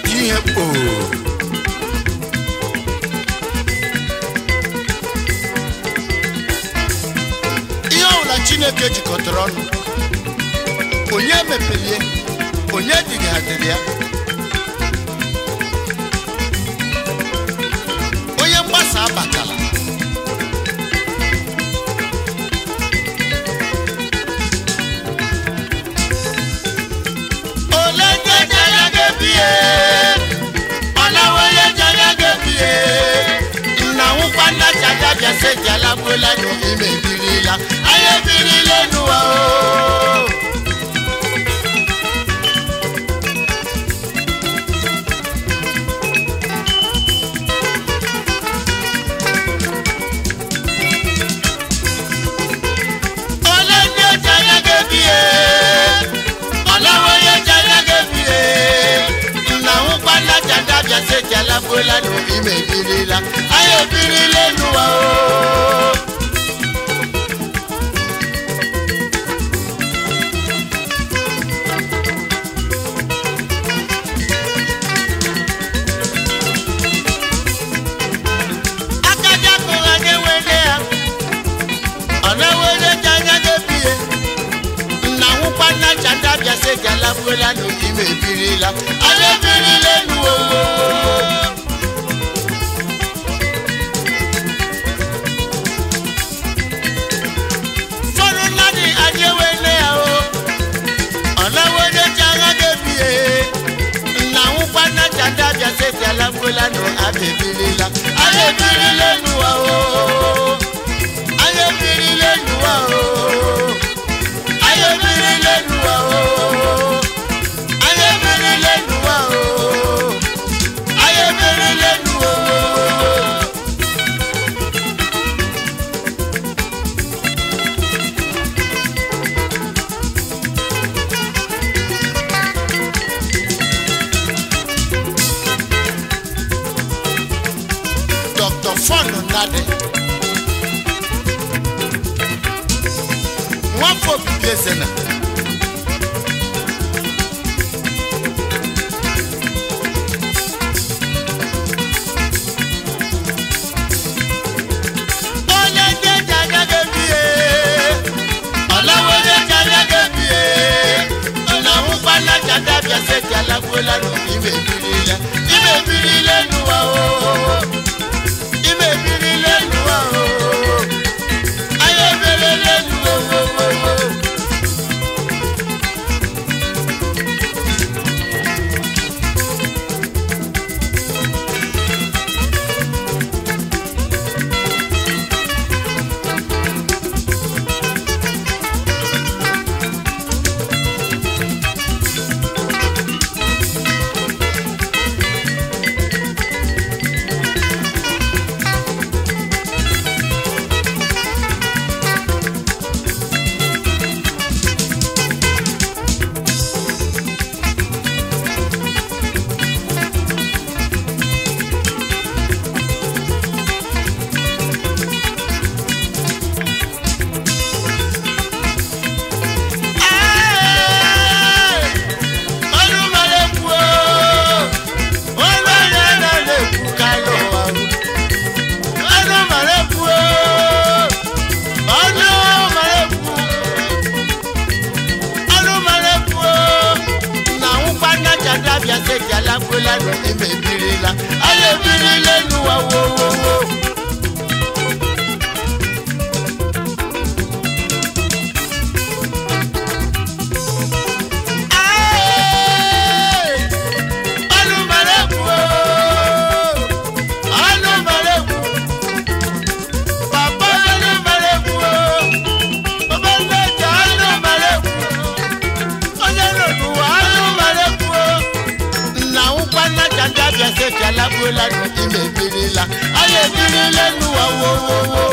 iti ihe kpoo ihe ọbụla chineke jikọtara ọnụ onye mepelie onye digadịrị ya onye mgbasa abatala ole ndị janya ga-ebie ọlawo onye janya ga-ebie nna nwụkwa nna chaja bịa seji alagbuola n'ime ebirila anyị ebirila n'ụwa o ole ndị oji anya ga-ebie ọlawo onye ji anya ga-ebie nna nwụkwa nna jada bịa seji alagbuola n'ime ebirila anyị ebirila n'ụwa o akaja kụrụ anyị wele ya ọ na-ewere ji anya ga-ebie nna nwụkwa nna chata bịa sị gị alagbuola n'ime ebirila anyị ebirila elu owo fọdụ mmadụ anyị ewele ya o ọ na-ewere ji anya ga-ebie nna nwụkwa nna chata bịa sị gị alagbuola n'abịa ebirila anyị ebirila elu o anyị ebirila elu o anyị ebirila elu o anyị ebirila elu o anyị ebirila elu o Dr. Fọnụ Nnadị nwafọ obibi ezena onye ndị eji anya ga-ebie ọlawa onye eji anya ga-ebie na nwụkwa na jada bịa seti alagbuola n'ime ebirila ime ebirila n'ụwa o ime ebirila n'ụwa o anyị ebirila n'ụwa o Anyị ebirila n'ụwa wo wo wo alagbuola n'ime ebirila anyị ebirila n'ụwa wo wo wo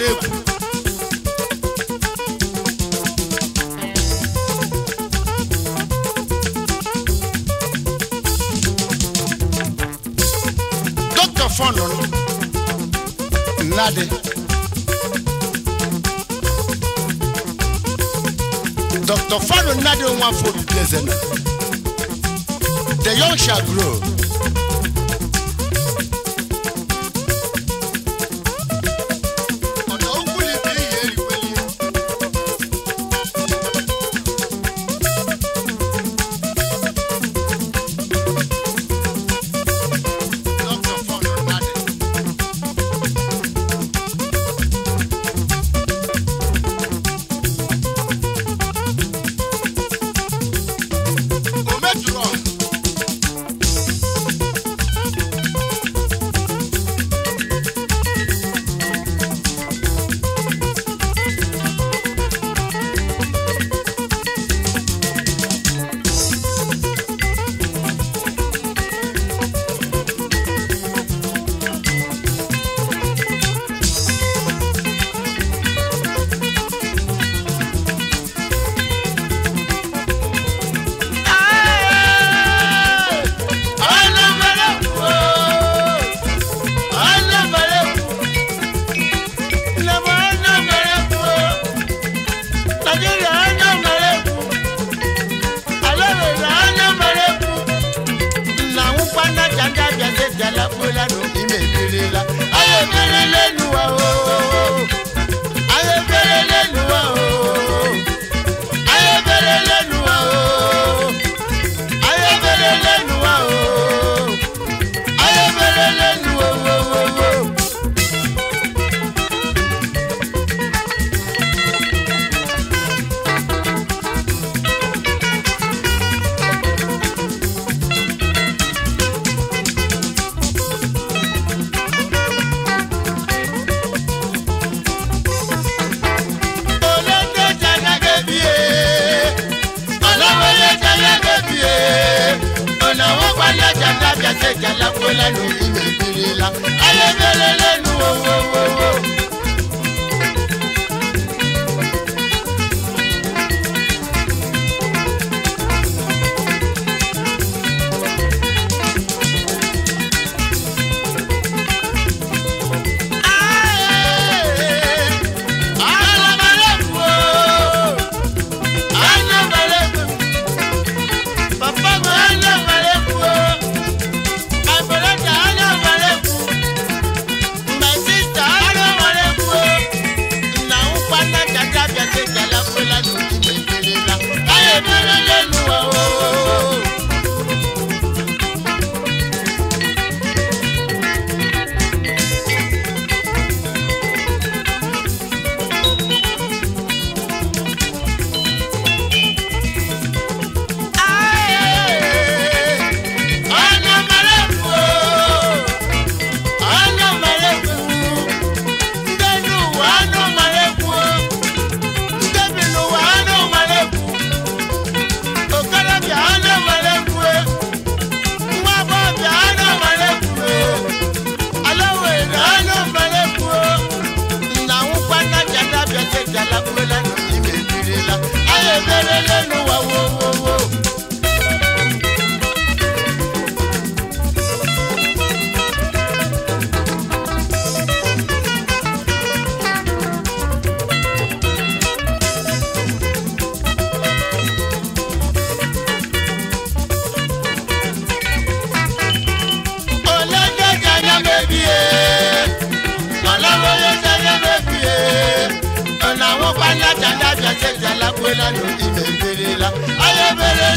mara ekwu dọkịta fọnụ nnadị dọkịta fọnụ nnadị nwa afọ obibi eze na the young shall grow ọ̀nà okwu ni bí ihe erikweli dọkịta fọnụ nnadị o metụrụ ọha lẹ́nu ìmẹ̀ ìbírí la ayébẹ̀rẹ̀ lẹ́nu owó. Ayé bẹ̀rẹ̀